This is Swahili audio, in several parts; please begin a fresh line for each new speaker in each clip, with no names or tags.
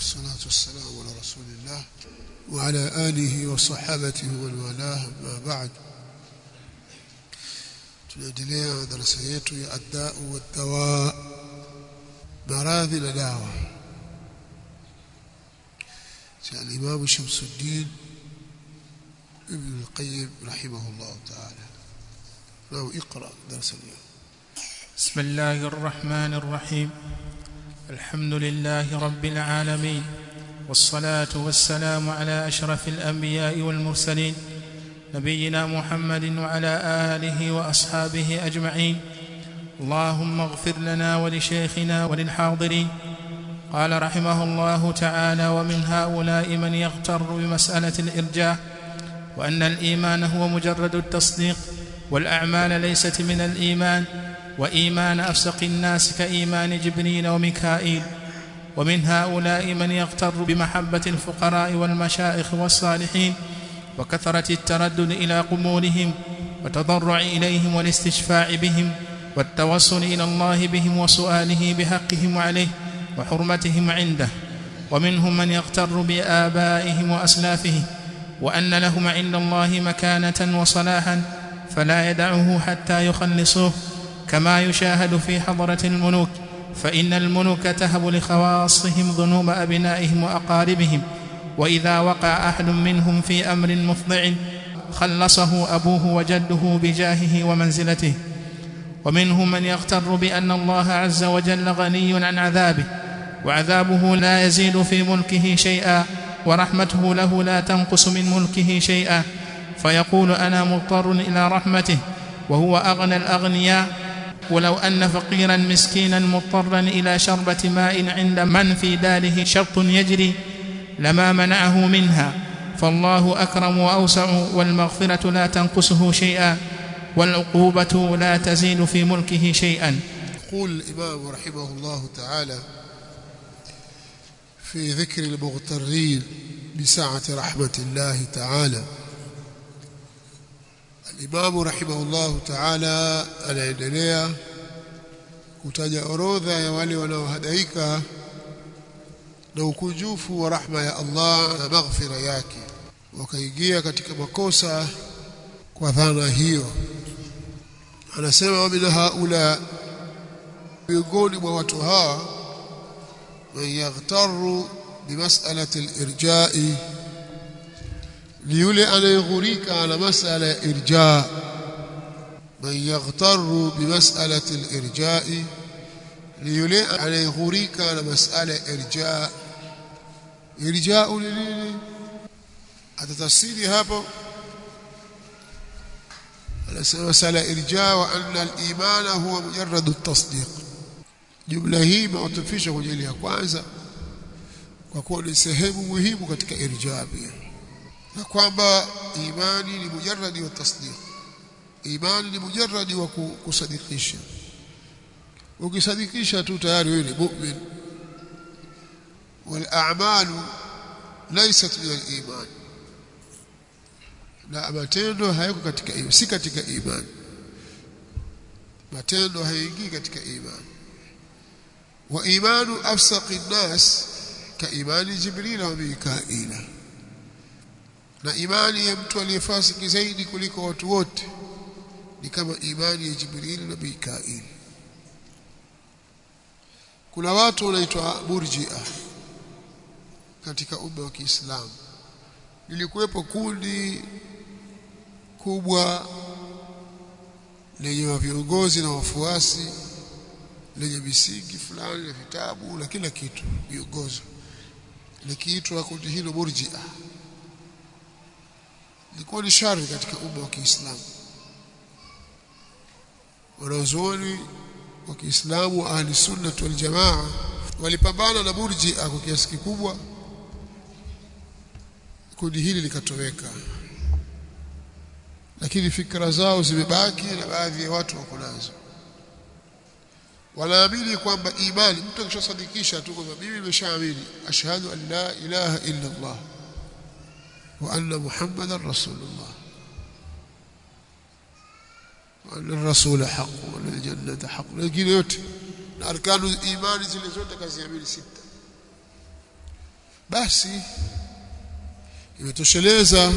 والصلاة والسلام على رسول الله وعلى آله وصحابته ومن والاه ما بعد tunaendelea darasa yetu ya addau waddawa maradhi na dawa cha al-Imam Shamsuddin Ibn al-Qayyim rahimahullah ta'ala لو اقرأ درس اليوم
بسم الله الرحمن الرحيم الحمد لله رب العالمين والصلاة والسلام على أشرف الأنبياء والمرسلين نبينا محمد وعلى آله وأصحابه أجمعين اللهم اغفر لنا ولشيخنا وللحاضرين قال رحمه الله تعالى ومن هؤلاء من يغتر بمسألة الإرجاء وأن الإيمان هو مجرد التصديق والأعمال ليست من الإيمان وإيمان أفسق الناس كإيمان جبريل وميكائيل ومن هؤلاء من يغتر بمحبة الفقراء والمشائخ والصالحين وكثرة التردد إلى قبورهم وتضرع إليهم والاستشفاع بهم والتوصل إلى الله بهم وسؤاله بحقهم عليه وحرمتهم عنده ومنهم من يغتر بآبائهم وأسلافهم وأن لهم عند الله مكانة وصلاحا فلا يدعه حتى يخلصوه كما يشاهد في حضرة الملوك فإن الملوك تهب لخواصهم ذنوب أبنائهم وأقاربهم وإذا وقع أحد منهم في أمر مفضع خلصه أبوه وجده بجاهه ومنزلته ومنهم من يغتر بأن الله عز وجل غني عن عذابه وعذابه لا يزيد في ملكه شيئا ورحمته له لا تنقص من ملكه شيئا فيقول أنا مضطر إلى رحمته وهو أغنى الأغنياء ولو أن فقيرا مسكينا مضطرا إلى شربة ماء عند من في داره شرط يجري لما منعه منها فالله أكرم وأوسع والمغفرة لا تنقصه شيئا والعقوبة لا تزيد في ملكه شيئا
يقول الإمام رحمه الله تعالى في ذكر المغترين بسعة رحمة الله تعالى الإمام رحمه الله تعالى anaendelea kutaja orodha ya wale wanaohadaika na ukunjufu wa rahma ya Allah na maghfira yake wakaingia katika makosa kwa dhana hiyo anasema min haula miongoni mwa watu hawa man yaghtaru bimas'alati al-irja'i ni yule anayeghurika na masala ya irja man yaghtaru bimas'alati al-irja'i ni yule anayeghurika na masala ya irja irja'u ni nini atatafsiri hapo anasema masala irja wa anna al-iman huwa mujarrad at-tasdiq jumla hii imeotofishwa kwenye ile ya kwanza kwa kuwa ni sehemu muhimu katika irja pia na kwamba imani ni mujarradi wa tasdiq imani ni mujarradi wa kusadikisha ukisadikisha tu tayari wewe ni mu'min wal a'malu laysat min al iman na matendo hayako katika imani si katika imani matendo hayaingii katika imani wa imanu afsaqi nnas ka imani jibril wa mikaila na imani ya mtu aliyefasiki zaidi kuliko watu wote ni kama imani ya Jibril na Mikail. Kuna watu wanaitwa Murji'a katika umma wa Kiislamu. Lilikuwepo kundi kubwa lenye viongozi na wafuasi lenye misingi fulani na vitabu na kila kitu viongozo likiitwa kundi hilo Murji'a ilikuwa ni shari katika umma wa Kiislamu. Wanazuoni wa Kiislamu wa Ahli Sunnah wal Jamaa walipambana na Murji'a kwa kiasi kikubwa, kundi hili likatoweka, lakini fikra zao zimebaki na baadhi ya watu wako nazo. Wanaamini kwamba imani, mtu akishasadikisha tu kwamba mimi nimeshaamini, ashhadu an la ilaha illa Allah وأن محمدا رسول الله وأن الرسول حق وأن الجنة حق lakini yote na arkanu imani zile zote kaziamini sita basi imetosheleza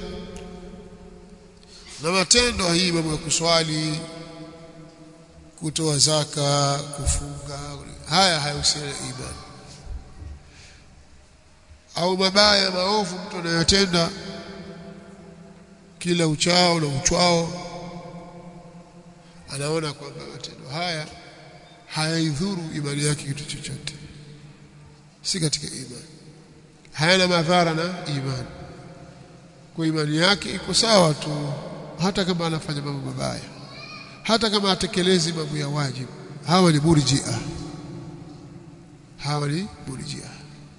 na matendo hii mambo ya kuswali kutoa zaka kufunga haya hayahusiani na imani au mabaya maovu mtu anayotenda kila uchao na uchwao anaona kwamba matendo haya hayaidhuru imani yake kitu chochote si katika imani hayana madhara na imani kwa imani yake iko sawa tu hata kama anafanya mambo mabaya hata kama atekelezi mambo ya wajibu hawa ni murji'a hawa ni murji'a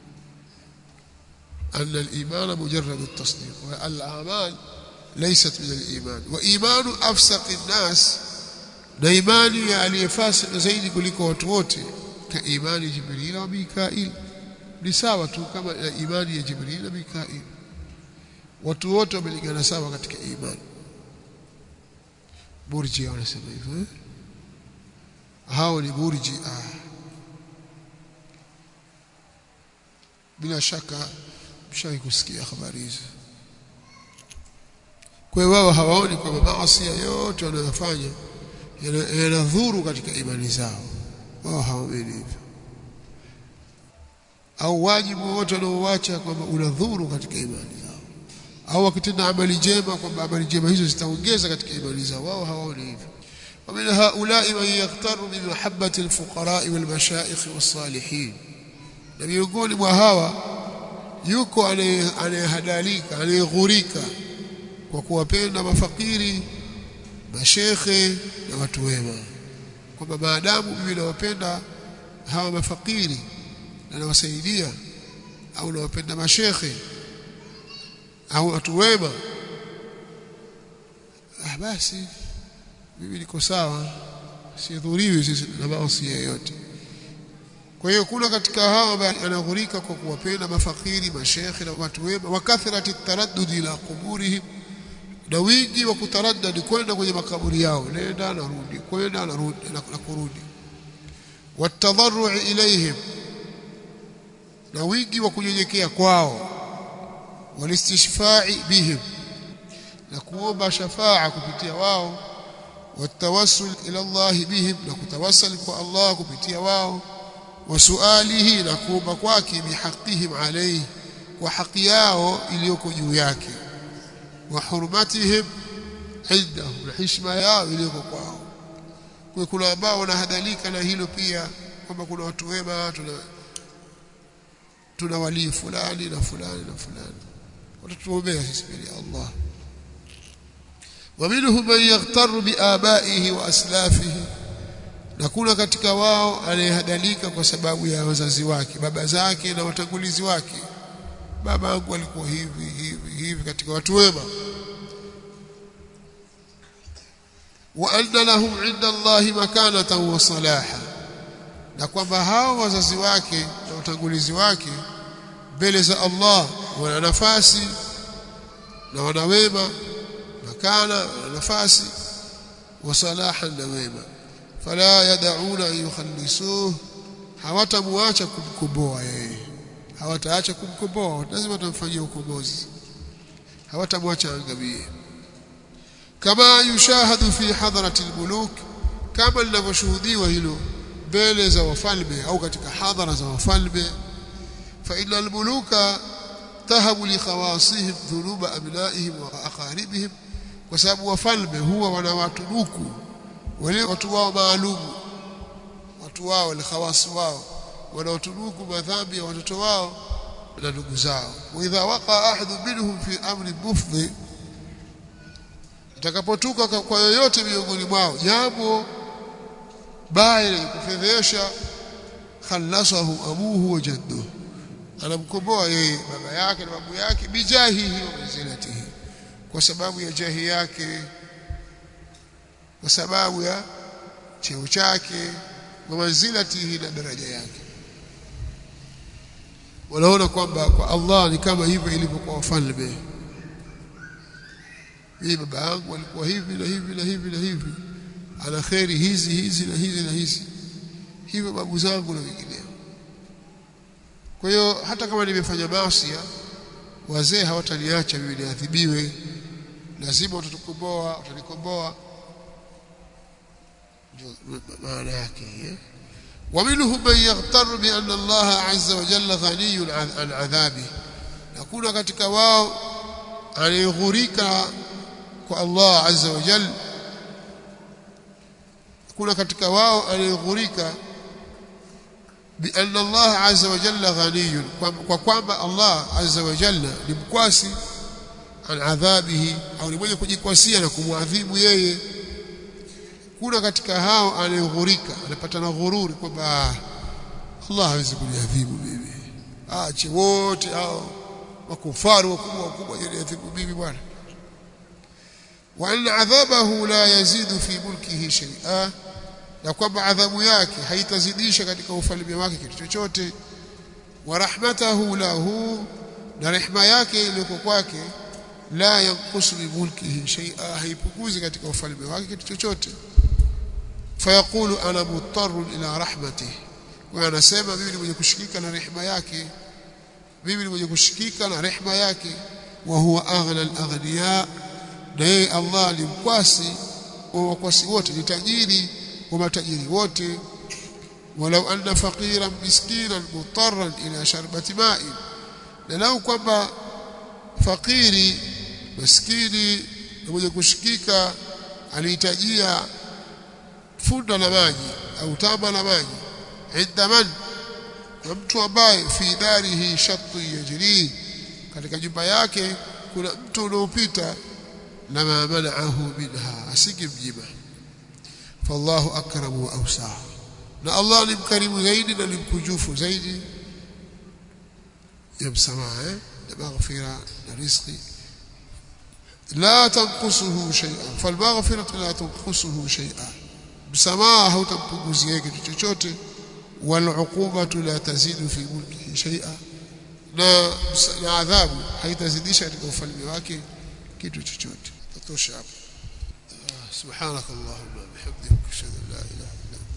أن الإيمان مجرد التصديق والأعمال ليست من الإيمان وإيمان أفسق الناس na imani ya aliyefasik zaidi kuliko watu wote ka imani Jibril wa Mikail ni sawa tu kama na imani ya Jibril na Mikail watu wote wamelingana sawa katika imani burji wanasema hivyo eh? hao ni burji ah. bila shaka mshawahi kusikia habari hizo kwa hiyo wao hawaoni kwamba maasi yote wanayofanya yanadhuru katika imani zao wao hawaamini hivyo au wajibu wote wanaoacha kwamba unadhuru katika imani zao au wakitenda amali njema kwamba amali njema hizo zitaongeza katika imani zao wao hawaoni hivyo ومن هؤلاء من يغتر بمحبة الفقراء والمشائخ والصالحين na miongoni mwa hawa yuko anayehadalika anayeghurika kwa kuwapenda mafakiri mashekhe na watu wema kwamba maadamu mimi nawapenda hawa mafakiri na nawasaidia au nawapenda mashekhe au watu wema ah basi mimi niko sawa sidhuriwi sisi na maasi yoyote kwa hiyo kuna katika hao anaghurika kwa kuwapenda mafakiri mashekhe na watu wema wa kathrati taraddudi ila quburihim na wingi wa kutaraddadi kwenda kwenye makaburi yao nenda narudi kwenda narudi na kurudi watadharru ilaihim na wingi wa kunyenyekea kwao walistishfa'i bihim na kuomba shafaa kupitia wao watawassul ila Allah bihim na kutawassal kwa Allah kupitia wao wasualihi na kuomba kwake bihaqihim alayhi kwa haki yao iliyoko juu yake wa hurmatihim indahu na heshima yao iliyoko kwao kwa kuna ambao wanahadhalika na hilo pia kwamba kuna watu wema tuna tuna walii fulani na fulani na fulani watatuombea sisi mbele ya Allah ومنهم من يغتر بآبائه وأسلافه na kuna katika wao anayehadalika kwa sababu ya wazazi wake baba zake na watangulizi wake baba yangu alikuwa hivi hivi hivi katika watu wema wa anna lahum inda Allahi makanatan wa salaha na kwamba hao wazazi wake na watangulizi wake mbele za Allah wana nafasi na wana wema makana wana nafasi wa salahan na wema fala yad'una yukhallisuhu hawatamuacha kumkomboa yeye hawataacha kumkomboa lazima watamfanyia ukombozi hawatamwacha angamie kama yushahadu fi hadrati almuluk kama linavyoshuhudiwa hilo mbele za wafalme au katika hadhara za wafalme fa inna almuluka tahabu li khawasihim dhunuba abnaihim wa aqaribihim kwa sababu wafalme huwa wanawatunuku wale watu wao maalumu watu wao wale khawasi wao wanaotunuku madhambi ya watoto wao na ndugu zao wa idha waqa ahadu minhum fi amri mufdhi itakapotuka kwa yoyote miongoni mwao jambo baya lenye kufedhesha khalasahu abuhu wa jadduhu anamkomboa yeye baba yake na babu yake bijahihi wa manzilatihi kwa sababu ya jahi yake kwa sababu ya cheo chake wa manzilatihi na daraja yake wanaona kwamba kwa Allah ni kama hivyo ilivyo kwa wafalme hii baba yangu alikuwa hivi na hivi na hivi na hivi ana kheri hizi hizi na hizi na hizi hivyo babu zangu na wengineo kwa hiyo hata kama nimefanya maasi wazee hawataniacha mimi niadhibiwe lazima utatukomboa utanikomboa maana yake eh ومنهم من يغتر بأن الله عز وجل غني عن عذابه نكون katika wao anayeghurika kwa Allah azza wa jalla kuna katika wao anayeghurika بأن الله عز وجل غني kwa kwamba Allah azza wa jalla ni mkwasi an adhabihi au ni mwenye kujikwasia na kumwadhibu yeye kuna katika hao anayeghurika anapata na ghururi kwamba Allah hawezi kuniadhibu mimi aache wote hao makufaru wakubwa wakubwa yaniadhibu mimi bwana wa an adhabahu la yazidu fi mulkihi shay'a na kwamba adhabu yake haitazidisha katika ufalme wake kitu chochote wa rahmatahu lahu na rehema yake iliyoko kwake la yanqusu bi mulkihi shay'a haipunguzi katika ufalme wake kitu chochote fayaqulu ana muttarun ila rahmatihi kwa anasema mimi ni mwenye kushikika na rehema yake mimi ni mwenye kushikika na rehema yake wa huwa aghna al-aghniya na yeye Allah ni mkwasi wa wakwasi wote ni tajiri wa matajiri wote walau anna faqiran miskinan mutarran ila sharbati ma'in na lau kwamba fakiri maskini na mwenye kushikika alihitajia funda la maji au tamba la maji inda man kwa mtu ambaye fi darihi shattu yajri katika nyumba yake kuna mtu unaopita lama manaahu minha asingemjima fallahu akramu wa awsa na Allah ni mkarimu zaidi na ni mkunjufu zaidi ya msamaha eh? na maghfira na riziki لا تنقصه شيئا فالمغفرة لا تنقصه شيئا msamaha hautampunguzia kitu chochote والعقوبة لا تزيد في ملكه شيئا na na adhabu haitazidisha katika ufalme wake kitu chochote tatosha hapo subhanakallahumma bihamdika ashhadu an la ilaha illa anta